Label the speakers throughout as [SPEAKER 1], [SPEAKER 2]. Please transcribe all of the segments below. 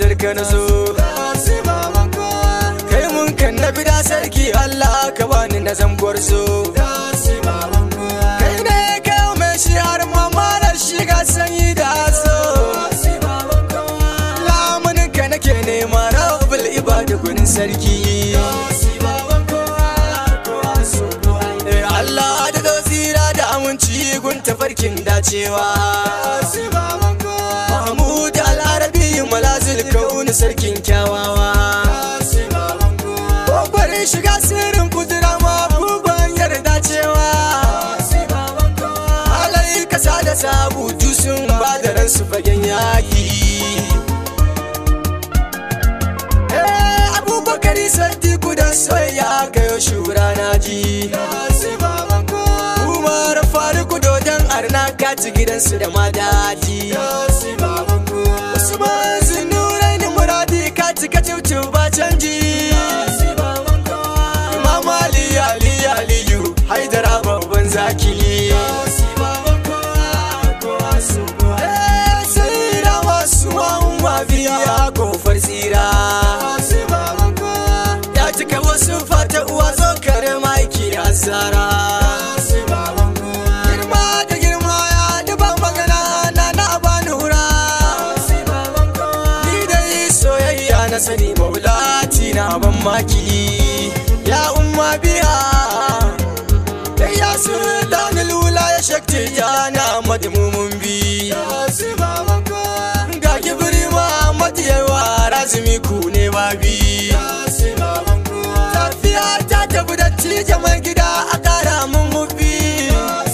[SPEAKER 1] fadar ka na zo kai mun kan na bida sarki Allah ka bani na zanguwar so kai ne kai mai shi har mamalar shi ga sanyi da so lamunin ka nake nema rabbul ibada gunin sarki Eh, Allah da tsira da aminci gun tafarkin dacewa Mahmud al-Arabi malazil kauni sarkin kyawawa Kokwarin shiga sirrin kudura ma buban yarda cewa Alai kasa da sabutu sun ba da ransu fagen yaki Eh, Abubakari Sadiku da soyayya kayo shura na ji Umar Faruku dodon arna kaci gidansu da madadi Usman Zunurai ni muradi kaci kacaucu ba canji Imam Ali Ali Aliyu Haidara babban zaki Eh, Tsira wasu ma'umma biya kofar tsira Ya cika wasu fata uwa zo kare maiki asara Girma da girma ya duba magana na na bani hura Ni dai soyayya na sani maulati na ban maki Ya umma biya Da ya su da lula ya shakti ya na madmumun bi Ga kibiri ma madiyawa razumi ku ne babi Tafiya ta tafi da cije gida a kara mun mubi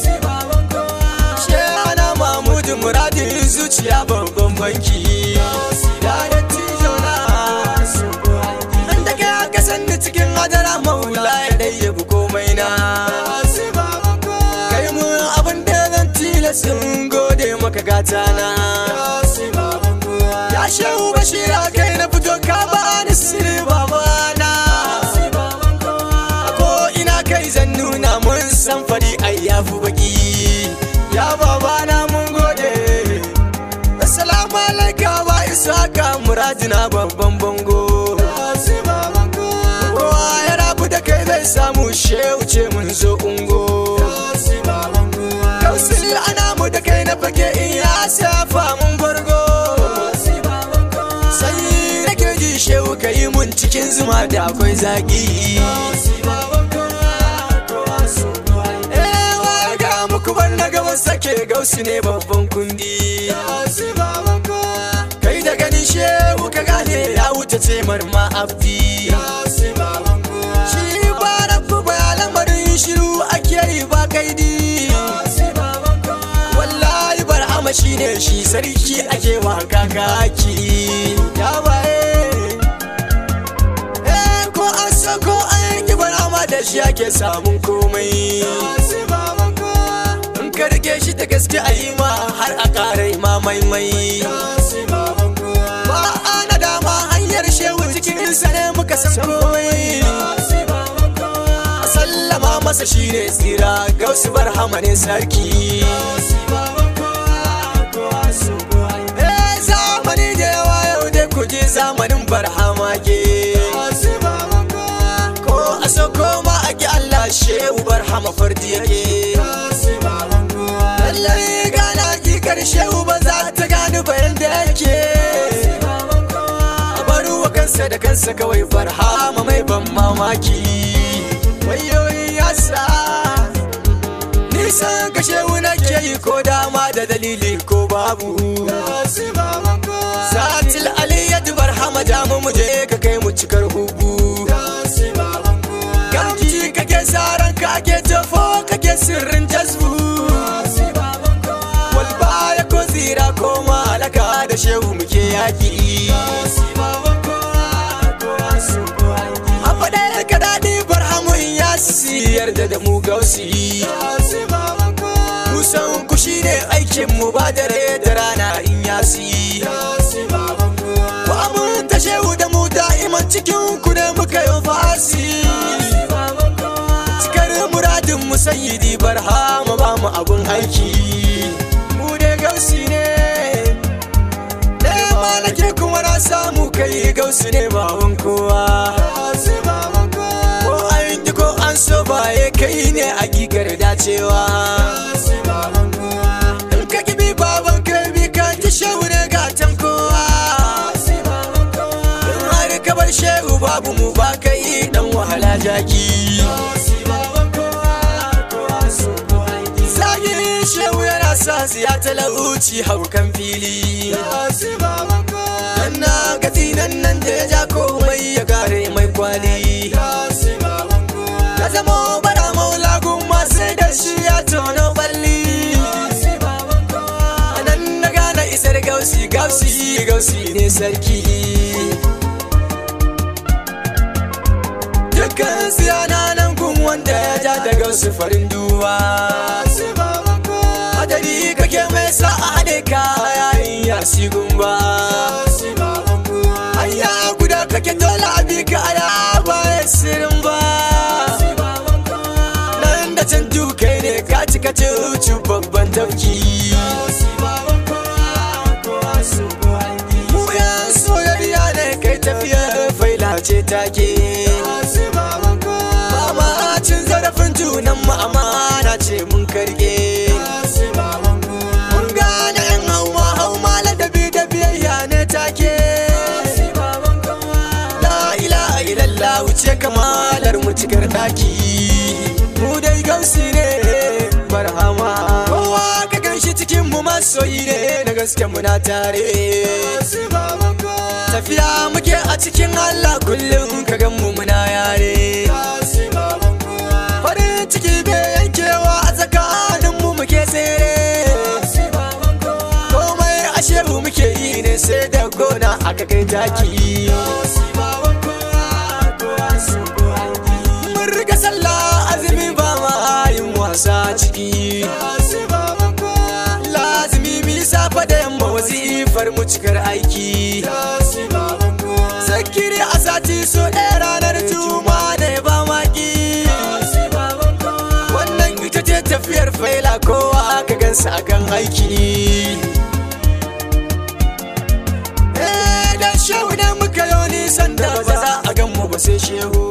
[SPEAKER 1] Shehana Mahmudu muradin zuciya babban banki Ya da tijo na Nan da kai aka sanni cikin hadara maula ya ɗayyabu komai na Kai mun abin da zan tilasin gode maka gata na Ya shehu bashira kai na fito ka ba ni sirri babana A ko ina kai zan nuna mun san fari ai ya fi baki Ya babana mun gode Assalamu alaika ba isa ka muradina babban bango Kowa ya rabu da kai zai samu shehu ce mun zo ungo Kausili ana mu da kai na fage in ya safa mun bargo Sai nake ji shehu ka yi mun cikin zuma da akwai zagi Ewa ga muku bar na gaban sake gausu ne babban kundi Kai da ganin shehu ka gane ya wuce ce marma abdi Shi ba rabu ba lamarin shiru ake yi ba kaidi Wallahi barhama shi ne shi sarki ake wa kakaki Ya baye Eh ko an so ko an yi barhama da shi ake samun komai In ka rike shi da gaske a yi ma har a ƙara ma maimai Ba a na dama hanyar shehu cikin sa ne muka san komai A sallama masa shi ne tsira gausu barhama ne sarki Eh zamani da yawa yau dai ku je zamanin barhama ke Ko a soko ma a ki Allah shehu barhama fardi yake Lallai gana kikar shehu ba za ta gani bayan da yake A bari wa kansa da kansa kawai barhama mai ban mamaki Wayoyi yasa Nisan ka shehu nake yi ko dama da dalili ko babu Zatil aliyyatu barhama damu mu je ka kai mu cikar hubu Gamji kake saran kake tafo kake sirrin jazbu Walba ya ko zira ko malaka da shehu muke yaki A faɗa ka daɗi barhamu in ya siyar da da mu gausi Musan ku shi ne aikin mu ba dare da rana in ya si Ku aminta shehu da mu da'iman cikin ku ne muka yi fasi Cikar muradin mu sayyidi barhama ba mu abun aiki Mu ne gausi ne Nema nake kuma na samu kai gausu ne bawan kowa ko an yi ko an so baye kai ne a gigar dacewa in ka kibi baban kai bi ka ji shehu ne gatan kowa in har ka bar shehu babu mu ba kai dan wahala jaki Zagi shehu yana sa siya talauci haukan fili Na gati nan nan da ya ja komai ya gare mai kwali Ya zama bara maula gumma sai da shi ya tono balli A nan na gane isar gausi gausi gausi ne sarki Dukkan siyana nan gun wanda ya ja da gausi farin duwa Hadari kake mai sa a haɗe ka yayin yasi gumba Hanya guda kake dole a bi ka aya bayan sirin ba Nan da can dukai ne ka ci ka ci babban tafki Mu yan soyayya ne kai tafiya faila ce take Ba ma cin zarafin junan mu amana ce mun karge Mun gane yan hauma hauma ladabi da biyayya ne take La ilaha illallah wuce kamalar mu cikar daki Mu dai gausi ne barhama Kowa ka ganshi cikin mu masoyi ne na gaske muna tare Tafiya muke a cikin Allah kullum ka gan mu muna yare Farin ciki bai yankewa a tsakanin mu muke tsere Komai a shehu muke yi ne sai da gona aka kai taki Mun riga sallah azumi ba ma yin wasa ciki Lazimi mi safa da yamma wazifar mu cikar aiki Zakiri a sati so ɗaya ranar juma da ba maki Wannan ita ce tafiyar faila kowa aka gansa akan aiki Eh, da shehu da muka yi nisan da ba za a gan mu ba sai shehu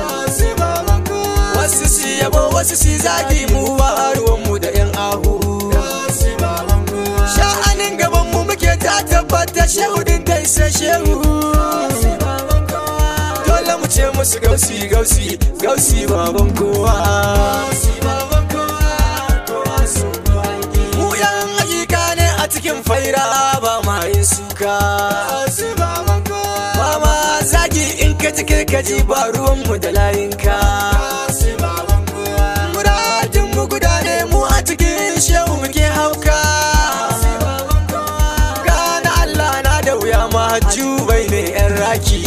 [SPEAKER 1] Wasu si yabo wasu si zagi mu ba ruwan mu da yan ahu Sha'anin gaban mu muke ta tabbata shehu din kai sai shehu Dole mu ce musu gausi gausi gausi baban kowa Mu yan hakika ne a cikin faira ba ma yin suka Ba ma zagi in ka ji kai ka ji ba ruwan mu da layinka Muradin mu guda ne mu a cikin shehu muke hauka Gana Allah na da wuya ma bai ne yan raki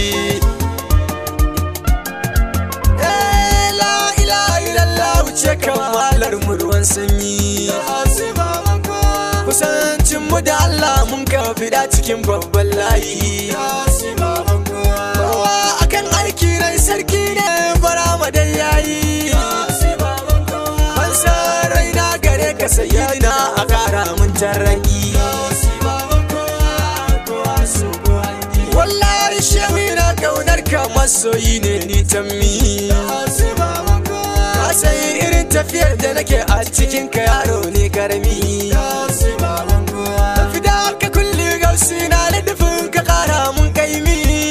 [SPEAKER 1] Eh, la ilaha illallah wuce kamalar mu ruwan sanyi Kusancin mu da Allah mun ka fida cikin babban layi Kowa akan aiki rai sarki ne bara ma dai yayi Ban san raina gare ka sayyidina a kara mun tarraki Wallahi shehu na kaunar ka masoyi ne ni tammi Ka san irin tafiyar da nake a cikin ka yaro ne karami Fida ka kulli gausi na ladufin ka kara mun kaimi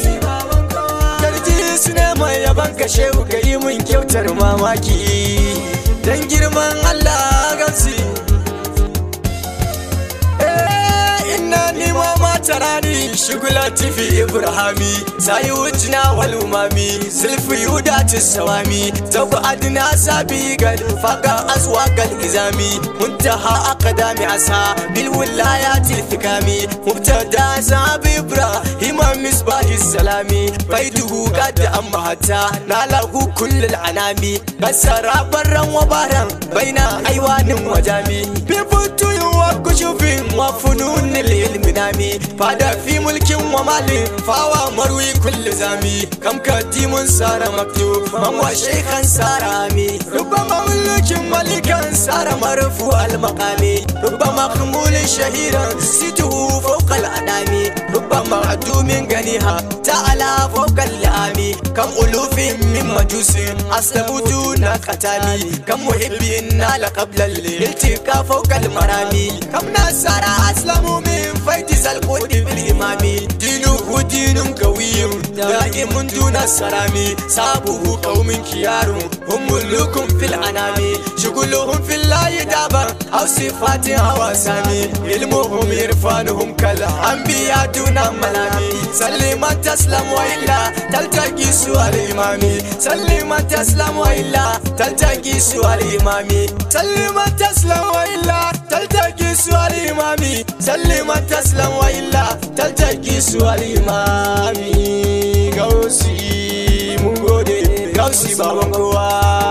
[SPEAKER 1] Karji su ne mai yaban ka shehu ka yi mun kyautar mamaki Dan girman Allah gausi Eh, inna ni ma mata rani shigula tifi ibrahimi sayi wujina wal umami zulfi yudati sawami tabu adna sabi gal faqa aswa gal izami muntaha aqdami asa bil wilayati fikami mubtada sabi ibrahim misbahi salami baiduhu qad amma hatta nalahu kullul anami kasara barran wa baran baina aiwanin wajami bi futu kushufin wa funun ilmi nami fada fi mulkin wa malin fawa marwi kulli zami kam kadimun sara maktu man wa shaykhan sara ami ربما ملك ملكا صار مرفوع المقام ربما خمول شهيرا سيته فوق الأنام ربما عدوم غنيها تعالى فوق اللام كم ألوف من مجوس أسلموا دون قتال كم محب نال قبل الالتقاء فوق المرام كم نصر أسلموا من فيض القود بالإمام دينه دين قوي دائم دون السلام صابه قوم كيار هم ملوك في الأنام شغلهم في الله دابا أو صفات أو أسامي علمهم إرفانهم كالأنبياء دون ملامي سلم تسلم وإلا تلتقي سؤال إمامي سلم تسلم وإلا تلتقي سؤال إمامي سلم تسلم وإلا تلتقي سؤال إمامي سلم تسلم وإلا تلتقي سؤال إمامي غوسي mun gode gausi baban kowa